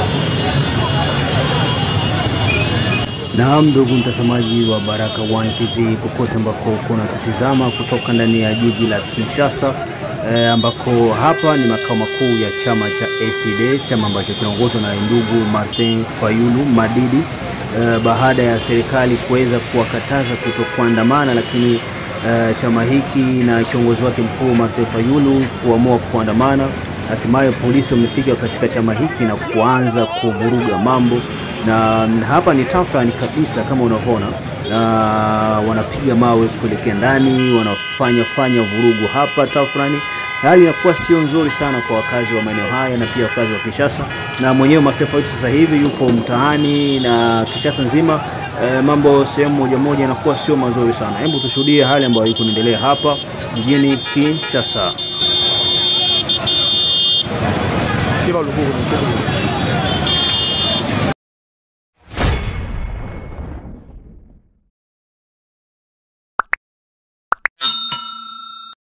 Naam, ndugu mtazamaji wa Baraka One TV kokote ambako uko unatutizama kutoka ndani ya jiji la Kinshasa eh, ambako hapa ni makao makuu ya chama cha ACD, chama ambacho kinaongozwa na ndugu Martin Fayulu Madidi eh, baada ya serikali kuweza kuwakataza kutokuandamana, lakini eh, chama hiki na kiongozi wake mkuu Martin Fayulu kuamua kuandamana, hatimaye polisi wamefika katika chama hiki na kuanza kuvuruga mambo na hapa ni tafrani kabisa kama unavyoona, na wanapiga mawe kuelekea ndani, wanafanya fanya vurugu hapa tafrani. Hali inakuwa sio nzuri sana kwa wakazi wa maeneo haya na pia wakazi wa Kinshasa, na mwenyewe Martin Fayulu sasa hivi yupo mtaani na Kinshasa nzima. E, mambo sehemu moja moja yanakuwa sio mazuri sana. Hebu tushuhudie hali ambayo iko inaendelea hapa jijini Kinshasa. Kila lugu